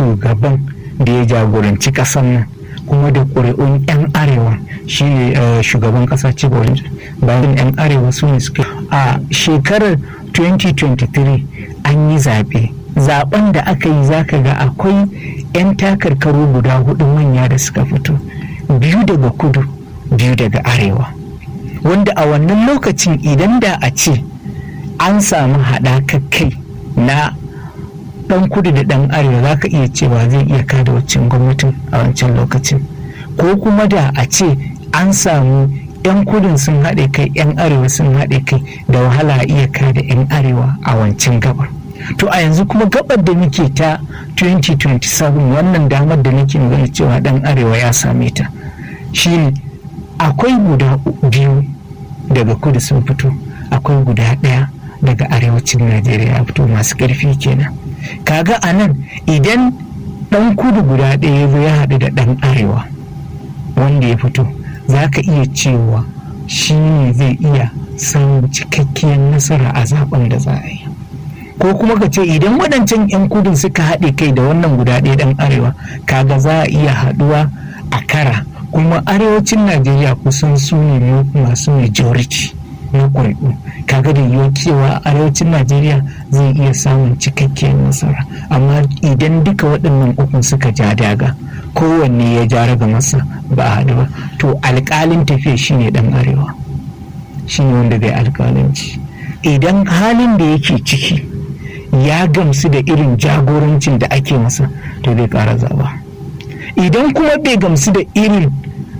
shugaban da ya jagoranci ƙasar nan kuma da ƙuri'un 'yan arewa shine shugaban ƙasa cibolin bayan 'yan arewa su ne suka a shekarar 2023 an yi zaɓe zaben da aka yi zaka ga akwai 'yan takarkaru guda hudu manya da suka fito biyu daga kudu biyu daga arewa wanda a wannan lokacin idan da a ce an samu haɗakar kai na ɗan kudu da ɗan arewa za ka iya cewa zai iya kada waccan gwamnatin a wancan lokacin ko kuma da a ce an samu 'yan kudin sun haɗe kai 'yan arewa sun haɗe kai da wahala a iya kada 'yan arewa a wancan gabar to a yanzu kuma gabar da muke ta 2027 wannan damar da nake magana cewa ɗan arewa ya same ta shine akwai guda biyu daga kudu sun fito akwai guda ɗaya daga arewacin najeriya ya fito masu ƙarfi kenan kaga a nan idan ɗan kudu guda ɗaya ya zo ya haɗu da ɗan arewa wanda ya fito za ka iya cewa shi ne zai iya samun cikakkiyar nasara a zaben da za a yi ko kuma ka ce idan waɗancan 'yan kudin suka haɗe kai da wannan guda ɗaya ɗan arewa kaga za a iya haɗuwa a kara kuma arewacin najeriya kusan su ne masu majority na ƙuri'u kaga da yiwuwa cewa arewacin najeriya zai iya samun cikakkiyar nasara amma idan duka waɗannan ukun suka ja daga kowanne ya ja raga masa ba a haɗu ba to alƙalin tafiya shine ɗan arewa shine wanda zai alƙalanci idan halin da yake ciki ya gamsu da irin jagorancin da ake masa to zai ƙara zaba idan kuma bai gamsu da irin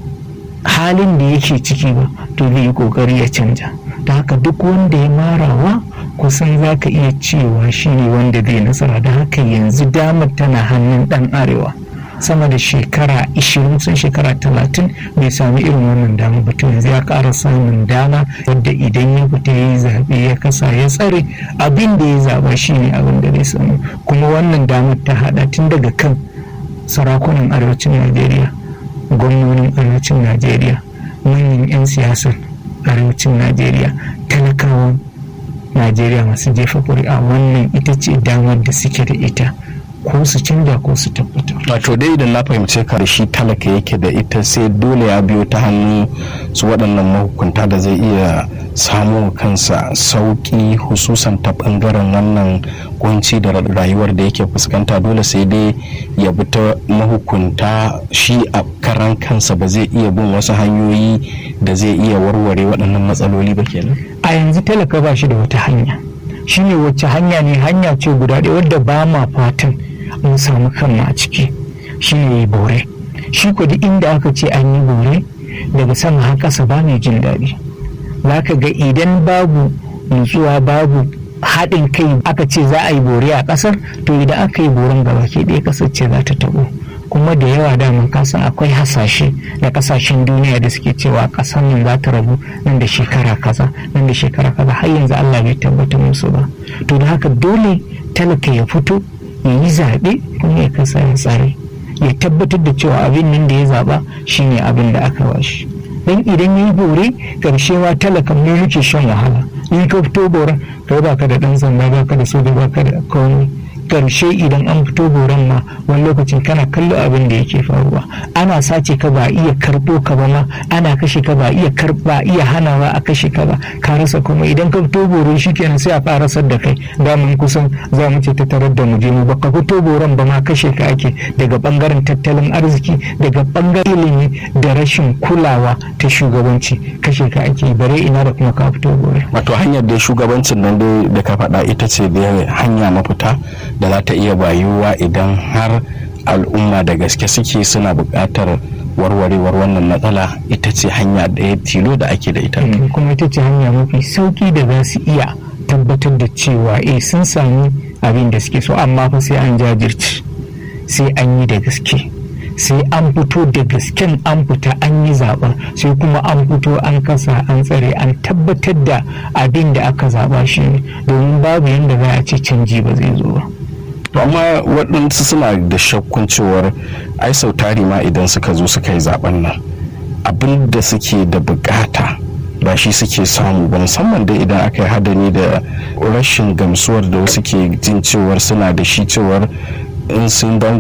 halin da yake ciki ba to zai yi ƙoƙari ya canja da haka duk wanda ya marawa kusan za ka iya cewa shine wanda zai nasara da haka yanzu damar tana hannun ɗan arewa sama da shekara 20 sun shekara 30 bai sami irin wannan dama ba to yanzu ya ƙara samun dama wadda idan ya fita ya yi zaɓe ya kasa ya tsare abin da ya zaɓa shine abin da zai samu kuma wannan damar ta haɗa tun daga kan sarakunan arewacin najeriya gwamnonin arewacin najeriya manyan 'yan siyasar arewacin najeriya talakawan najeriya masu jefa ƙuri'a wannan ita ce damar da suke da ita ko su canja ko su tabbata. wato dai idan na fahimce ka da shi talaka yake da ita sai dole ya biyo ta hannu su waɗannan mahukunta da zai iya samu kansa sauƙi hususan ta ɓangaren wannan kunci da rayuwar da yake fuskanta dole sai dai ya bi ta mahukunta shi a karan kansa ba zai iya bin wasu hanyoyi da zai iya warware waɗannan matsaloli ba kenan a yanzu talaka ba shi da wata hanya shine wacce hanya ne hanya ce guda ɗaya wadda ba ma fatan mun samu kanmu a ciki shi ne bore shi ko duk inda aka ce an yi bore daga sama har ƙasa ba mai jin daɗi za ka ga idan babu nutsuwa babu haɗin kai aka ce za a yi bore a ƙasar to idan aka yi boren gaba ke ɗaya ƙasar ce za ta taɓo kuma da yawa daman kasan akwai hasashe da kasashen duniya da suke cewa ƙasar nan za ta rabu nan da shekara kaza nan da shekara kaza har yanzu Allah bai tabbatar musu ba to da haka dole talaka ya fito ya yi zaɓe kuma ya kasa ya tsare ya tabbatar da cewa abin nan da ya zaɓa shine abin da aka bashi dan idan ya yi bore karshe ma talakan ne yake shan wahala in ka fito boren kai baka da ɗan sanda baka da soja baka da komai karshe idan an fito boron ma wani lokacin kana kallo abin da yake faruwa ana sace ka ba iya karbo ka ba ma ana kashe ka ba iya karba iya hanawa a kashe ka ba ka rasa kuma idan ka fito boro shikenan sai a farasar da kai da mun kusan za mu ce ta tarar da mu je mu baka fito boron ba ma kashe ka ake daga bangaren tattalin arziki daga bangaren ilimi da rashin kulawa ta shugabanci kashe ka ake bare ina da kuma ka fito bore wato hanyar da shugabancin nan dai da ka faɗa ita ce da hanya mafita da za ta iya bayuwa idan har al'umma da gaske suke suna buƙatar warwarewar wannan matsala ita ce hanya ɗaya tilo da ake da ita kuma ita ce hanya mafi sauki da za su iya tabbatar da cewa eh sun sami abin da suke so amma fa sai an jajirce sai an yi da gaske sai an fito da gasken an fita an yi zaɓen sai kuma an fito an kasa an tsare an tabbatar da abin da aka zaɓa shi domin babu yadda za a ce canji ba zai zo ba to amma waɗansu suna da shakkun cewar ai sau tari ma idan suka zo suka yi zaben nan abin da suke da bukata ba shi suke samu ba musamman da idan aka yi hadari da rashin gamsuwar da wasu ke jin cewar suna da shi cewar in sun